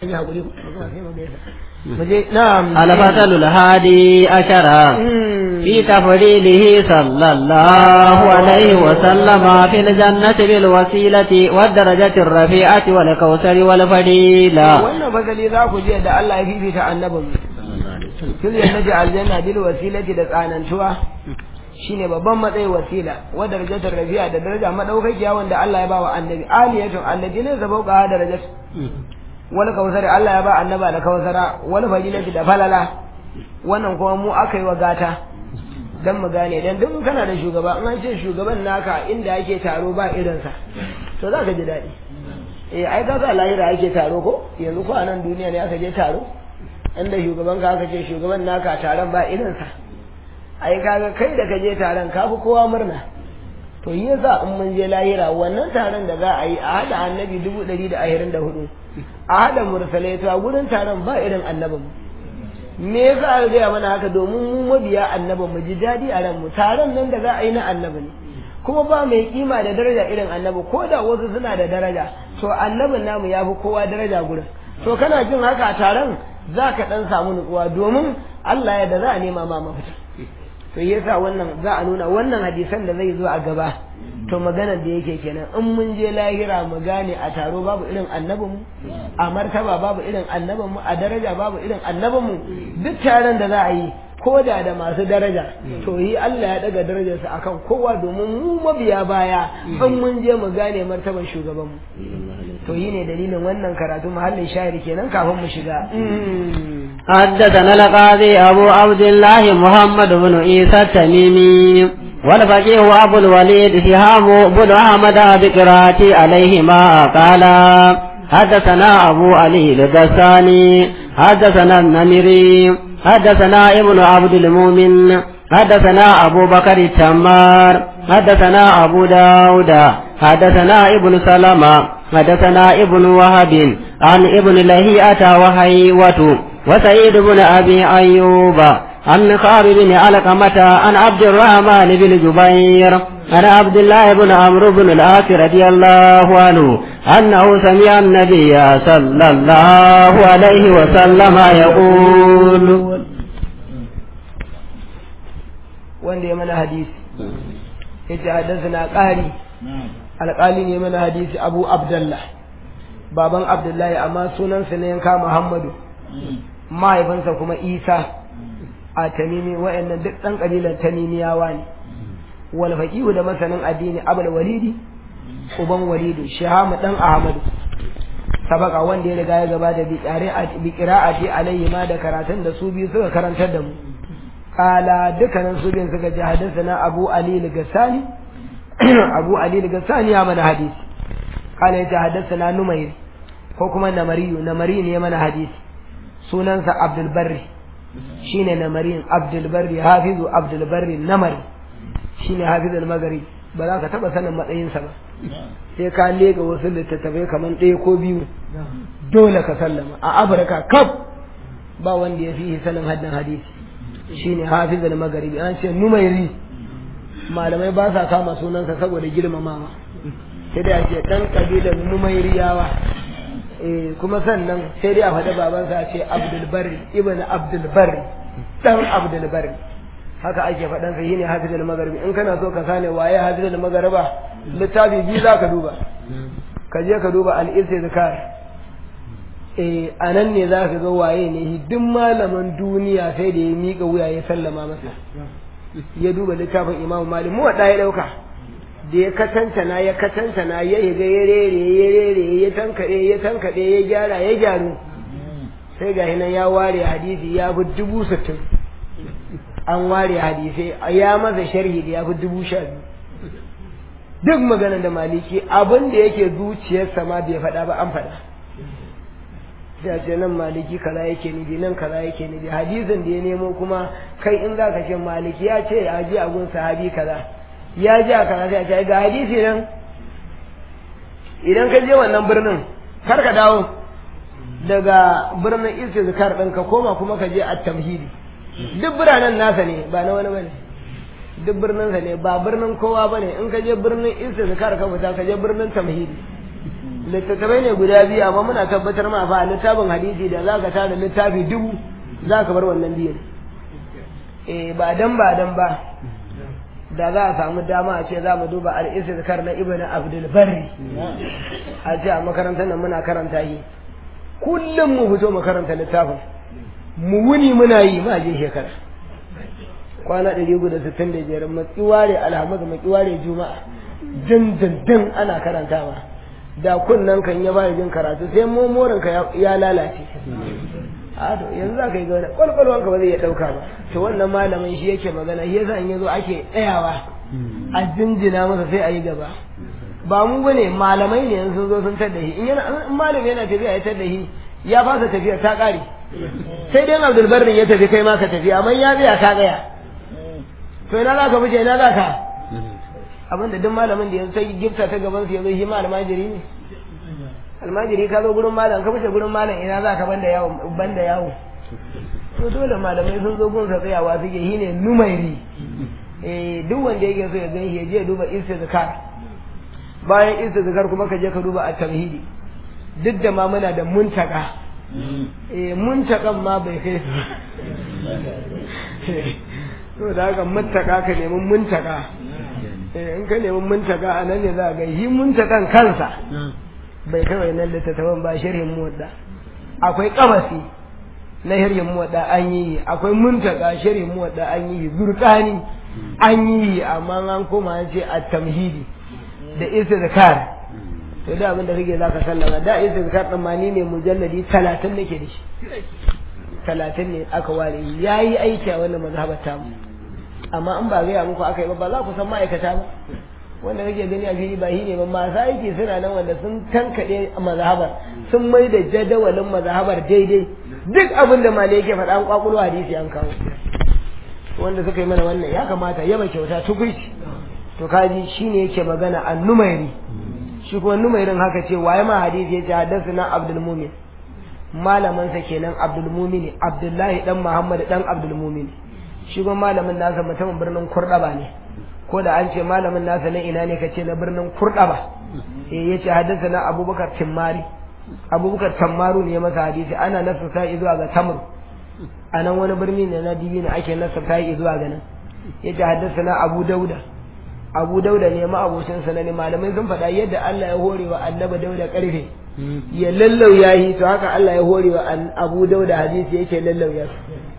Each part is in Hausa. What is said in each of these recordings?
yi hakuri نعم الفصل الهادي عشر في تفضيله صلى الله عليه وسلم في الجنة بالوسيلة والدرجة الرفيعة والكوثر والفضيلة wannan fasali za ku je da Allah ya fifita annabin fil jannati aljanna bil wasilati da tsanantuwa shine babban matsayi wasila wa darajatul rafi'a da daraja madaukakiya wanda Allah ya ba wa annabi aliyatun alladina zabauqa darajat wal kausari Allah ya ba annaba da kausara wal fadilati da falala wannan kuma mu aka yi wa gata dan mu gane dan duk kana da shugaba in an ce shugaban naka inda yake taro ba irinsa to za ka ji daɗi eh ai kaga lahira ake taro ko yanzu ko a nan duniya ne aka je taro inda shugaban ka aka ce shugaban naka taron ba irinsa ai kaga kai da ka je taron ka fi kowa murna to yi yasa in mun je lahira wannan taron da za a yi a haɗa annabi dubu ɗari da ashirin da hudu a haɗa mursalai ta gurin taron ba irin annabin me yasa aka gaya mana haka domin mu mabiya annabin mu ji daɗi a ranmu taron nan da za a yi na annabi ne kuma ba mai kima da daraja irin annabi ko da wasu suna da daraja to annabin namu ya fi kowa daraja gurin to kana jin haka a taron za ka ɗan samu nutsuwa domin Allah ya da za a nema ma mafita to yasa wannan za a nuna wannan hadisan da zai zo a gaba to maganar da yake kenan in mun je lahira mu gane a taro babu irin annabinmu a martaba babu irin annabinmu a daraja babu irin annabinmu duk taron da za a yi ko da da masu daraja to yi Allah ya daga darajarsa akan kowa domin mu mabiya baya in mun je mu gane martaban shugabanmu to yi ne dalilin wannan karatu mahallin shahiri kenan kafin mu shiga حدثنا القاضي أبو عبد الله محمد بن عيسى التميمي والفقيه أبو الوليد شهاب بن أحمد بقراءة عليهما قال حدثنا أبو علي الغساني حدثنا النمري حدثنا ابن عبد المؤمن حدثنا أبو بكر التمار حدثنا أبو داود حدثنا ابن سلمة حدثنا ابن وهب عن ابن لهيئة وهيوة وسعيد بن أبي أيوب عن خالد بن علقمة عن عبد الرحمن بن جبير عن عبد الله بن عمرو بن العاص رضي الله عنه أنه سمع النبي صلى الله عليه وسلم يقول wanda ya mana hadisi yace haddathana qari alqali ne mana hadisi abu abdullah baban abdullahi amma sunansa ne yanka muhammadu mahaifinsa kuma isa a tamimi wa'annan duk ɗan ƙabilar tamimiyawa ne wal faqihu da masanin addini abul walidi uban walidu shahamu dan ahmadu sabaka wanda ya riga ya gabata bi qira'ati bi qira'ati alayhi ma da karatun da su biyu suka karantar da mu kala dukkanin su biyun suka ji hadathana abu ali al-gassani abu ali al-gassani ya mana hadisi kala ya ji hadathana numayr ko kuma namariyu namari ne mana hadisi sunansa abdul barri shine namarin abdul barri hafizu abdul barri namari shine hafizul magari ba za ka taba sanin matsayinsa ba sai ka lega wasu littattafai kamar ɗaya ko biyu dole ka sallama a afirka kaf ba wanda ya fi sanin haddan hadisi shine hafizul magari an ce numairi malamai ba sa kama sunansa saboda girmamawa sai dai a ce ɗan ƙabilar numairiyawa kuma sannan sai dai a faɗi babansa a ce abdulbari ibn abdulbari dan abdulbari haka ake faɗan sa shine hafizul magharibi in kana so ka sane waye hafizul maghariba littafi biyu za ka duba ka je ka duba al-istizkar eh anan ne za ka ga waye ne duk malaman duniya sai da ya miƙa wuya ya sallama masa ya duba littafin imamu malik mu ya ɗauka da ya katantana ya katantana ya higa ya rere ya rere ya tankade ya tankade ya gyara ya gyaru sai ga hinan ya ware hadisi ya fi dubu sittin an ware hadisai ya masa sharhi da ya fi dubu sha biyu duk magana da maliki abin da yake zuciyarsa ma bai faɗa ba an faɗa da ce nan maliki kaza yake nufi nan kaza yake nufi hadisin da ya nemo kuma kai in za ka ce maliki ya ce a ji a gun sahabi kaza ya ji a karatu a ce ga hadisi nan idan ka je wannan birnin kar ka dawo daga birnin istizkar ɗin ka koma kuma ka je a tamhidi duk biranen nasa ne ba na wani bane duk birnin sa ne ba birnin kowa bane in ka je birnin istizkar ka fita ka je birnin tamhidi littattafai ne guda biyu amma muna tabbatar ma fa littafin hadisi da za ka tara littafi dubu za ka bar wannan biyan eh ba dan ba dan ba da za a samu dama a ce za mu duba al-istizkar na ibnu abdul barri a ce a makarantar nan muna karanta shi kullum mu fito mu karanta littafin mu wuni muna yi ma je shekara kwana ɗari guda sittin da biyar makiware alhamis makiware juma'a din din din ana karantawa da kunnan kan ya bada jin karatu sai momorin ka ya lalace a to yanzu za ka yi gane kwalkwalwanka ba zai iya ɗauka ba to wannan malamin shi yake magana shi yasa in yazo ake tsayawa a jinjina masa sai a yi gaba ba mu bane malamai ne yanzu sun zo sun tadda shi in yana in malami yana tafiya ya tadda shi ya fasa tafiya ta ƙare sai dai Abdul Barrin ya tafi kai ma ka tafi amma ya biya ka gaya to ina za ka fice ina za ka abinda duk malamin da yanzu sai gifta ta gaban su yanzu shi ma almajiri ne almajiri ka zo gurin malam ka fice gurin malam ina za ka banda yawo banda yawo to dole malamai sun zo gun sa tsayawa suke shi ne numairi eh duk wanda yake so ya gan shi ya je duba istizkar bayan istizkar kuma ka je ka duba at-tamhidi duk da ma muna da muntaka eh muntakan ma bai kai su to da haka muntaka ka nemi muntaka eh in ka nemi muntaka a nan ne za ga shi muntakan kansa bai kai wannan littattafan ba sharhin muwadda akwai kabasi na sharhin muwadda an yi akwai muntaka sharhin muwadda an yi zurkani an yi amma an koma an ce at-tamhidi da istizkar to da abin da kake zaka sallama da istizkar din ma ni ne mujalladi 30 nake da shi 30 ne aka ware yayi aiki a wannan mazhabar ta mu amma in ba gaya muku aka yi ba ba za ku san ma'aikata ba wanda kake gani a fili ba shi ne ba masu aiki suna nan wanda sun tankaɗe mazhabar sun mai da jadawalin mazhabar daidai duk abin da malai yake faɗa an kwakulo hadisi an kawo wanda suka yi mana wannan ya kamata yaba kyauta tukuici to kaji shine yake magana an numairi shi kuma numairin haka ce waye ma hadisi yace haddathana abdul mumin malaman sa kenan abdul mumin abdullahi dan muhammad dan abdul mumin shi kuma malamin nasa mutumin birnin kurdaba ne ko da an ce malamin nasa na ina ne kace na birnin kurdaba eh yace haddathana abubakar timmari abubakar tammaru ne ya masa hadisi ana nasa sai zuwa ga tamr a nan wani birni ne na dibi ne ake nasa sai zuwa ga nan yace haddathana abu dauda abu dauda ne ma abocin sa ne malamai sun faɗa yadda Allah ya hore wa annabi dauda karfe ya lallau yayi to haka Allah ya hore wa abu dauda hadisi yake lallau ya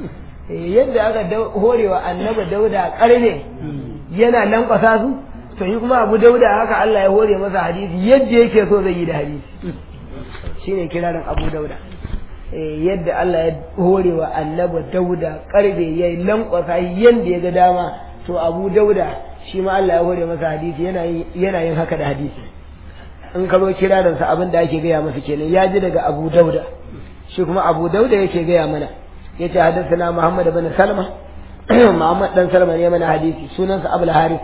yadda aka hore wa annabi dauda karfe yana lankwasa su to yi kuma abu dauda haka Allah ya hore masa hadisi yadda yake so zai yi da hadisi shine kirarin abu dauda yadda Allah ya hore wa annabi dauda karfe yayi lankwasa yadda ya ga dama to abu dauda shi ma Allah ya hore masa hadisi yana yin haka da hadisi in ka zo kirarinsa abin da ake gaya masa kenan ya ji daga abu dauda shi kuma abu dauda yake gaya mana ya ce hadasana muhammad bin salma muhammad dan salma ne mana hadisi sunansa abul harith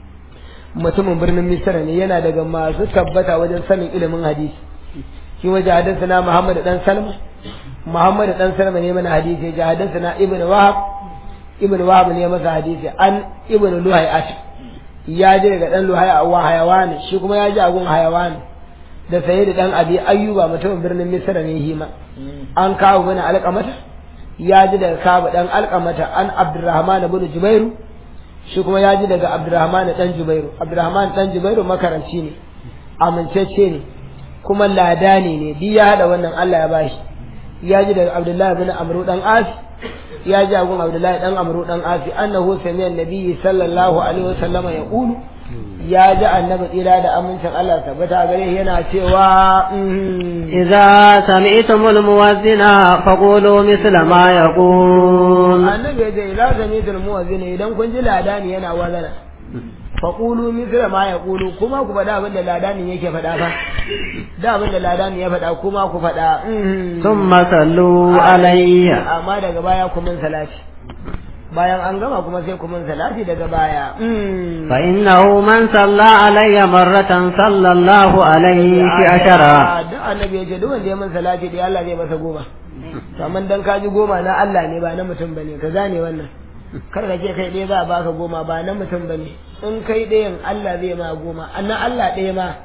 mutumin birnin misra ne yana daga masu tabbata wajen sanin ilimin hadisi shi waje hadasana muhammad dan salma muhammad dan salma ne mana hadisi ya ce hadasana ibn wahab ibn wahab ne masa hadisi an ibn luhayat ya ji daga dan luhaya wa hayawani shi kuma ya ji agun hayawani da saye da dan abi ayyuba mutumin birnin misra ne hima an kawo bana alqamata ya ji daga kabu dan alqamata an abdurrahman ibn jubairu shi kuma ya ji daga abdurrahman dan jubairu abdurrahman dan jubairu makaranci ne amincacce ne kuma ladani ne duk ya hada wannan Allah ya bashi ya ji daga abdullahi ibn amru dan as ya ji agun abdullahi dan amru dan asi annahu sami'a nabiyyi sallallahu alaihi wasallama ya qulu ya ji annabi tsira da amincin Allah tabbata gare yana cewa idza sami'tumul muwazzina faqulu misla ma yaqul annabi ya ce idza sami'tumul muwazzina idan kun ji ladani yana wazana faqulu misla ma yaqulu kuma ku faɗa abin da ladani yake faɗa fa da abin da ladani ya faɗa kuma ku faɗa thumma sallu alayya amma daga baya ku min salati bayan an gama kuma sai ku min salati daga baya fa innahu man salla alayya marratan sallallahu alayhi fi ashara duk annabi yace duk wanda ya min salati da Allah zai masa goma to amma dan ka ji goma na Allah ne ba na mutum bane ka gane wannan kar ka ce kai ɗaya za a baka goma ba na mutum bane in kai ɗayan Allah zai ma goma annan Allah ɗaya ma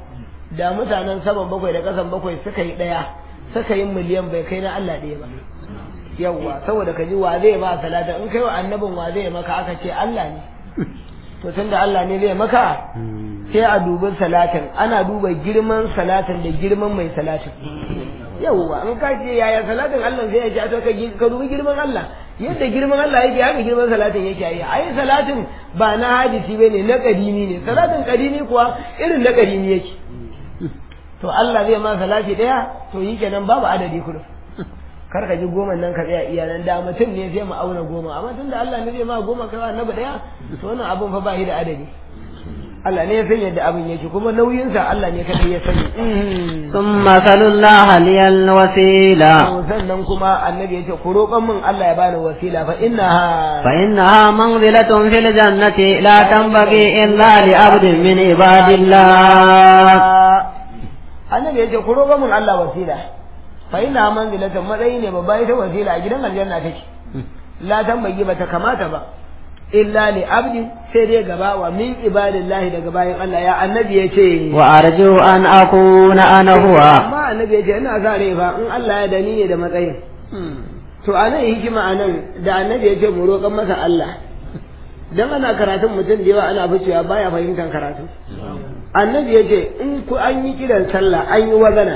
da mutanen saman bakwai da kasan bakwai suka yi daya suka yi miliyan bai kai na Allah ɗaya ba yawwa saboda ka ji wa zai ma salata in kai wa annabin wa zai maka aka ce Allah ne to tunda Allah ne zai maka sai a dubi salatin ana duba girman salatin da girman mai salatin yawwa in ka ce yaya salatin Allah zai ya to ka dubi girman Allah yadda girman Allah yake haka girman salatin yake yi ai salatin ba na hadisi bane na kadimi ne salatin kadimi kuwa irin na kadimi yake to Allah zai ma salati daya to yi kenan babu adadi kullum kar ka ji goma nan ka tsaya iya nan da mutum ne zai mu auna goma amma tunda Allah ne zai ma goma kai annabi daya to wannan abun fa ba shi da adadi Allah ne ya san yadda abin yake kuma nauyinsa Allah ne kadai ya sani thumma sallallahu liyal wasila sannan kuma annabi yace ku roƙon min Allah ya bani wasila fa innaha fa innaha manzilatun fil jannati la tanbaghi illa li abdin min ibadillah annabi yace ku roƙon min Allah wasila fa innaha manzilatun matsayi ne babba ita wasila a gidan aljanna take la tanbaghi bata kamata ba illa li abdi sai dai gaba wa min ibadillahi daga bayan Allah ya annabi ya ce wa arju an akuna ana huwa amma annabi ya ce ina sa rai fa in Allah ya dani ne da matsayin to anan hikima anan da annabi ya ce mu roƙan masa Allah dan ana karatun mutum da yawa ana ficewa baya fahimtar karatu annabi ya ce in ku an yi kiran sallah an yi wazana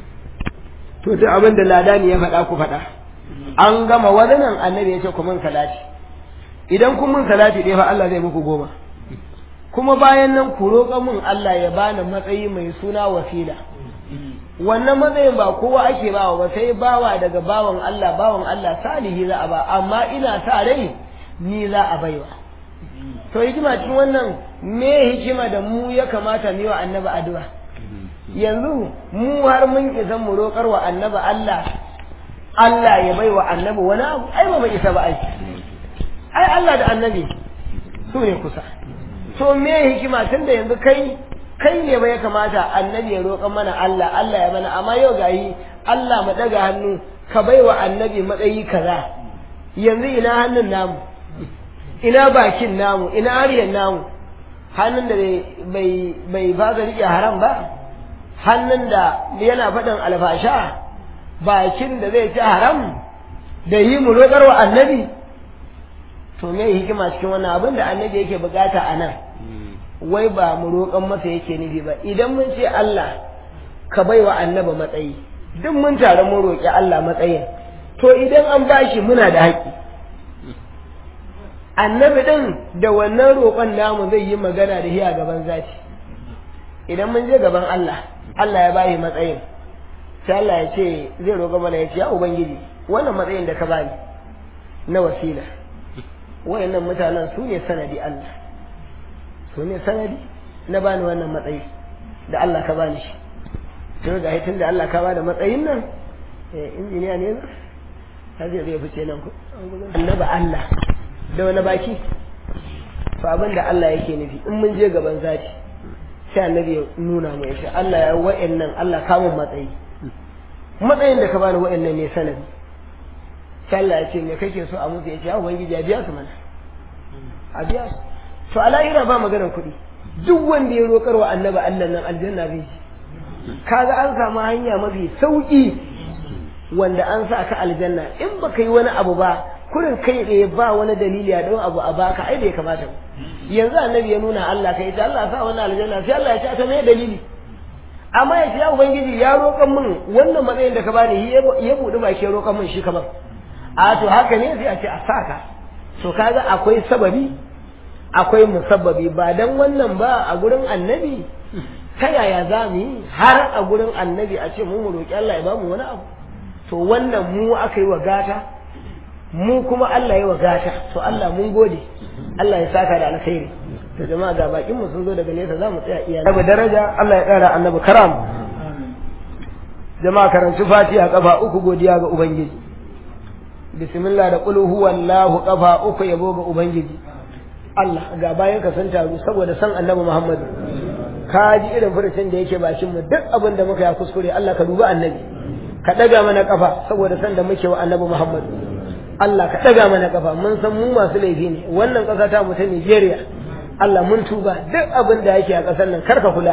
to duk abin da ladani ya faɗa ku faɗa an gama wazanan annabi ya ce ku mun salati idan kun mun salati ɗaya fa Allah zai muku goma kuma bayan nan ku roƙa mun Allah ya bani matsayi mai suna wasila wannan matsayin ba kowa ake bawa ba sai bawa daga bawan Allah bawan Allah salihi za a ba amma ina sa rai ni za a baiwa to hikima cikin wannan me hikima da mu ya kamata mu yi wa annabi addu'a yanzu mu har mun isa mu roƙar wa annabi Allah Allah ya baiwa annabi wani abu ai ba mu isa ba ai ai Allah da annabi su ne kusa to me hikima tunda yanzu kai kai ne ba ya kamata annabi ya roƙa mana Allah Allah ya mana amma yau gayi Allah mu daga hannu ka baiwa annabi matsayi kaza yanzu ina hannun namu ina bakin namu ina haryan namu hannun da bai bai fasa rike haram ba hannun da yana faɗin alfasha bakin da zai ci haram da yi mu roƙar wa annabi to me hikima cikin wannan abin da annabi yake bukata a nan wai ba mu roƙon masa yake nufi ba idan mun ce Allah ka bai wa annabi matsayi duk mun tare mun roƙi Allah matsayin to idan an bashi muna da haƙƙi annabi din da wannan roƙon namu zai yi magana da hiya gaban zati idan mun je gaban Allah Allah ya bashi matsayin sai Allah ya ce zai roƙa mana ya ce ya ubangiji wannan matsayin da ka bani na wasila wayannan mutanen su ne sanadi Allah su ne sanadi na bani wannan matsayi da Allah ka bani shi to ga hitin da Allah ka bada matsayin nan eh injiniya ne ta zai zai fice nan ku annaba Allah da wani baki to abin da Allah yake nufi in mun je gaban zati sai annabi ya nuna mu ya ce Allah ya wayannan Allah ka mun matsayi matsayin da ka bani wayannan ne sanadi sai Allah ya ce me kake so a musu ya ce ya ubangiji ya biya su mana a biya su to a lahira ba maganar kuɗi duk wanda ya roƙar wa annaba Allah nan aljanna bai ji kaga an samu hanya mafi sauƙi wanda an sa ka aljanna in baka yi wani abu ba kurin kai tsaye ba wani dalili a don abu a baka ai bai kamata ba yanzu annabi ya nuna Allah kai ta Allah sa wannan aljanna sai Allah ya ce ta me dalili amma ya ce ya ubangiji ya roƙan min wannan matsayin da ka bani ya buɗi baki ya roƙan min shi kamar a to haka ne sai a ce a saka to kaga akwai sababi akwai musabbabi ba dan wannan ba a gurin annabi ta yaya za mu yi har a gurin annabi a ce mu mu roƙi Allah ya ba mu wani abu to wannan mu aka yi wa gata mu kuma Allah ya wa gata to Allah mun gode Allah ya saka da alkhairi to jama'a ga bakin mu sun zo daga nesa za mu tsaya iya daga daraja Allah ya ƙara annabi karam jama'a karanci fatiha kafa uku godiya ga ubangiji bismillah da qul huwallahu kafa uku yabo ga ubangiji Allah ga bayan ka san taru saboda san annabi Muhammad ka ji irin furucin da yake bakin mu duk abin da muka ya kuskure Allah ka dubi annabi ka daga mana kafa saboda san da muke wa annabi Muhammad Allah ka daga mana kafa mun san mu masu laifi ne wannan kasa ta mu ta Nigeria Allah mun tuba duk abin da yake a kasar nan karka kula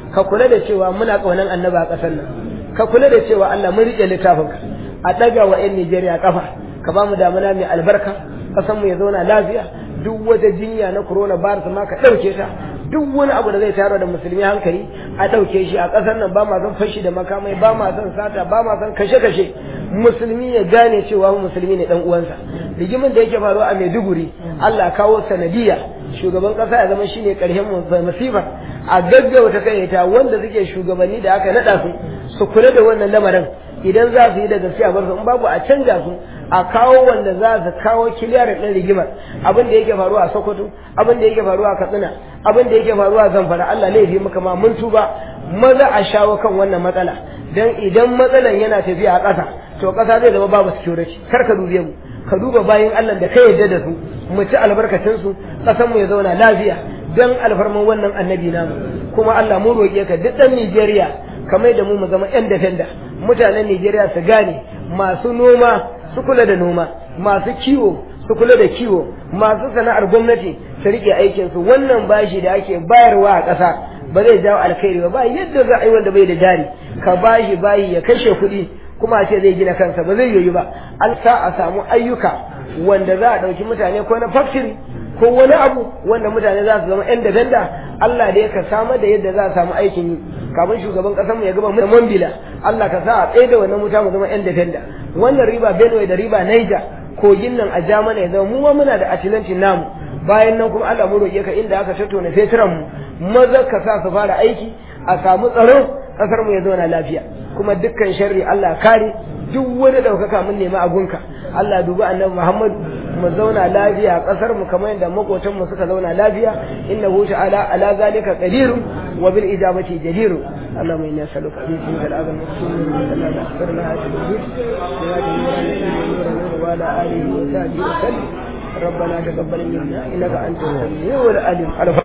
ka kula da cewa muna kaunan annaba a ƙasar nan ka kula da cewa Allah mun rike littafinka a daga wa 'yan Nijeriya kafa ka ba mu damuna mai albarka ƙasar mu ya zauna lafiya duk wata jinya na corona virus ma ka ɗauke ta duk wani abu da zai tayar da musulmi hankali a ɗauke shi a ƙasar nan ba ma son fashi da makamai ba ma son sata ba ma son kashe-kashe musulmi ya gane cewa musulmi ne dan uwansa rigimin da yake faruwa a Maiduguri Allah kawo sanadiya shugaban ƙasa ya zama shine ƙarshen masifar a gaggauta kai ta wanda suke shugabanni da aka naɗa su su kula da wannan lamarin idan za su yi da gaskiya bar su in babu a canja su a kawo wanda za su kawo kiliyar ɗin rigimar abin da yake faruwa a Sokoto abin da yake faruwa a Katsina abin da yake faruwa a Zamfara Allah laifi muka ma mun tuba maza a shawo kan wannan matsala dan idan matsalan yana tafiya a ƙasa to ƙasa zai zama babu security kar ka dube mu ka duba bayan Allah da ka yarda da su mu ci albarkacin su ƙasar mu ya zauna lafiya dan alfarman wannan annabi namu kuma Allah mu roƙe ka duk ɗan Nijeriya kamar da mu mu zama ƴan defenda mutanen Nijeriya su gane masu noma su kula da noma masu kiwo su kula da kiwo masu sana'ar gwamnati su rike aikin su wannan bashi da ake bayarwa a ƙasa ba zai jawo alkhairi ba ba yadda za a yi wanda bai da jari ka bashi bayi ya kashe kuɗi kuma a ce zai gina kansa ba zai yiwu ba an sa a samu ayyuka wanda za a ɗauki mutane ko na factory ko wani abu wanda mutane za su zama yan dafenda Allah da ka samar da yadda za a samu aikin yi kafin shugaban kasar mu ya gaba mu mambila Allah ka sa a tsaye da wannan mutane mu zama yan dafenda wannan riba Benue da riba Niger kogin nan a Jamana ya zama mu ma muna da atilanci namu bayan nan kuma Allah mu roƙe ka inda aka tattauna fetiran mu maza ka sa su fara aiki a samu tsaro kasar mu ya zauna lafiya kuma dukkan sharri Allah kare duk wani daukaka mun nemi agunka Allah dubi annabi Muhammad mu zauna lafiya a kasar mu kamar yadda makotan mu suka zauna lafiya innahu ta'ala ala zalika qadir wa bil ijabati jadir اللهم إنا نسألك أن يسلمك الأذى المقصود وأن نغفر لها تدبير وعلى آله وصحبه وسلم ربنا تقبل منا إنك أنت السميع العليم